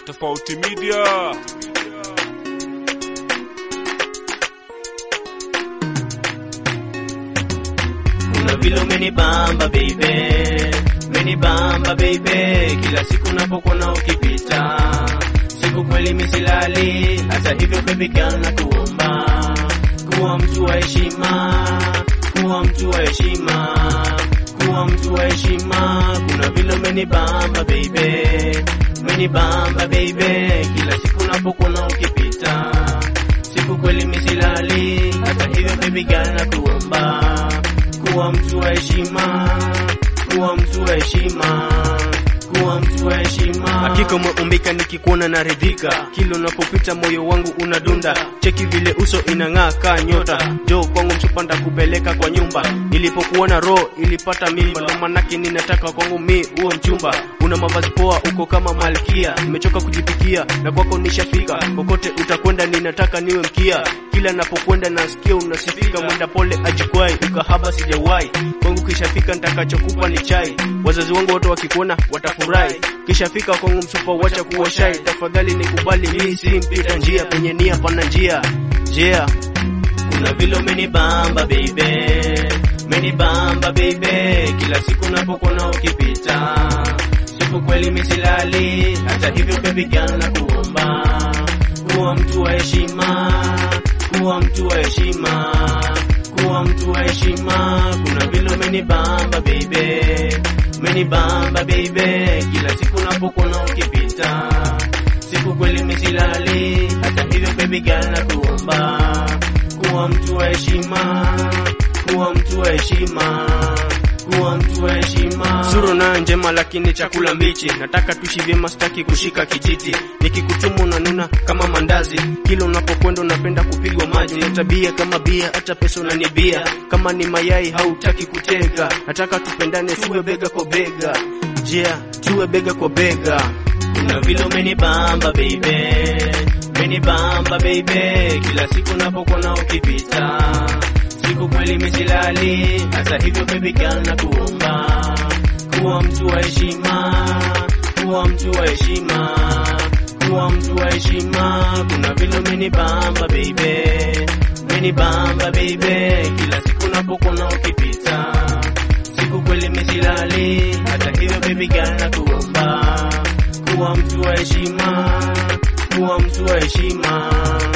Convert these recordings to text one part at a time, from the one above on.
Tofauti Media. Kuna vile umenibamba baby, umenibamba baby, kila siku napokuona ukipita, siku kweli misilali. Hata hivyo baby girl na kuomba, kuwa mtu wa heshima, kuwa mtu wa heshima, kuwa mtu wa heshima. Kuna vile umenibamba baby, umenibamba baby, kila siku napokuona ukipita, siku kweli misilali. Hata hivyo baby girl na kuomba kuwa mtu wa heshima, kuwa mtu wa heshima, kuwa mtu wa heshima. Hakika umeumbika nikikuona naridhika, kila unapopita moyo wangu unadunda. Cheki vile uso inang'aa kaa nyota, jo kwangu msupanda kupeleka kwa nyumba. Nilipokuona roho ilipata mimba, ndo manake ninataka kwangu mi uwe mchumba. Una mavazi poa, uko kama malkia, nimechoka kujipikia na kwako nishafika. Kokote utakwenda ninataka niwe mkia, kila napokwenda nasikia unasifika. Mwenda pole ajikwai, ukahaba sijawahi kwangu, kishafika nitakachokupa ni chai. Wazazi wangu wote wakikuona watafurahi, kishafika kwangu msupa, wacha kuwa shai. Tafadhali nikubali, mi si mpita njia, penye nia pana njia njia Kuna vile umenibamba baby, umenibamba baby, kila siku napokuona ukipita, siku kweli misilali. Hata hivyo baby girl na kuomba, kuwa mtu wa heshima, kuwa mtu wa heshima, kuwa mtu wa heshima. Kuna vile umenibamba baby, umenibamba baby, kila siku napokuona ukipita, siku kweli misilali. Hata hivyo baby girl na kuomba kuwa mtu wa heshima, kuwa mtu wa heshima, kuwa mtu wa heshima. Sura nayo njema lakini chakula mbichi, nataka tuishi vyema, sitaki kushika kijiti. Nikikutumu unanuna kama mandazi, kila unapokwenda unapenda kupigwa maji. Na tabia kama bia, hata pesa unanibia. Kama ni mayai hautaki kutega, nataka tupendane, tuwe bega kwa bega. Yeah, tuwe bega kwa bega. Kuna vile umenibamba baby, umenibamba baby, kila siku napokuona ukipita, siku kweli misilali. Hata hivyo baby girl na kuomba, kuwa mtu wa heshima, kuwa mtu wa heshima, kuwa mtu wa heshima. Kuna vile umenibamba baby, umenibamba baby, kila siku napokuona ukipita, siku kweli misilali. Hata hivyo baby girl na kuomba kuwa mtu wa heshima, kuwa mtu wa heshima,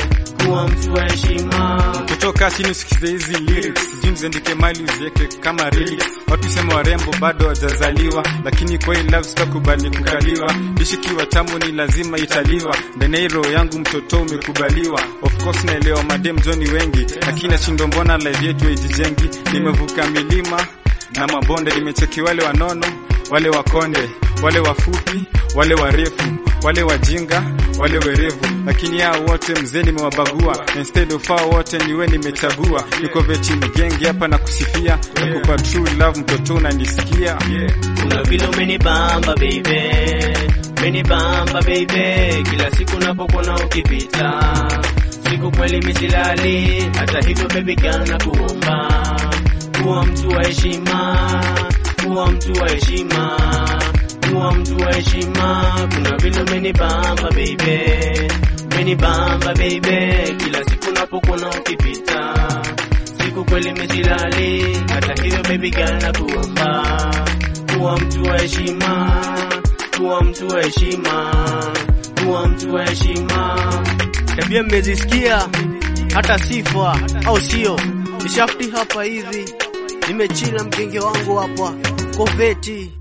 kuwa mtu wa heshima. kutoka chini usikize hizi lyrics sijui mziandike mali uziweke kama lyrics watu sema warembo bado wajazaliwa lakini kwa hii love sitakubali kukaliwa dishikiwa tamu ni lazima italiwa ndani ya hii roho yangu mtoto umekubaliwa of course naelewa madem joni wengi lakini nashindo mbona live yetu haijijengi nimevuka milima na mabonde nimecheki wale wanono wale wakonde wale wafupi wale warefu wale wajinga wale werevu lakini hao wote mzee nimewabagua instead of hao wote niwe nimechagua niko veti mgenge hapa na kusifia nakupa true love mtoto unanisikia Kuna vile umenibamba baby, umenibamba baby, kila siku napokuona ukipita, siku kweli misilali. Hata hivyo baby girl na kuomba, kuwa mtu wa heshima, kuwa mtu wa heshima, kuwa mtu wa heshima. Kuna vile umenibamba baby, umenibamba baby, kila siku napokuona ukipita, siku kweli misilali. Hata hivyo baby girl na kuomba kuwa mtu wa heshima, kuwa mtu wa heshima, kuwa mtu wa heshima. Tabia mmezisikia, hata sifa au sio? Nishafti hapa hivi, nimechila mgenge wangu hapa koveti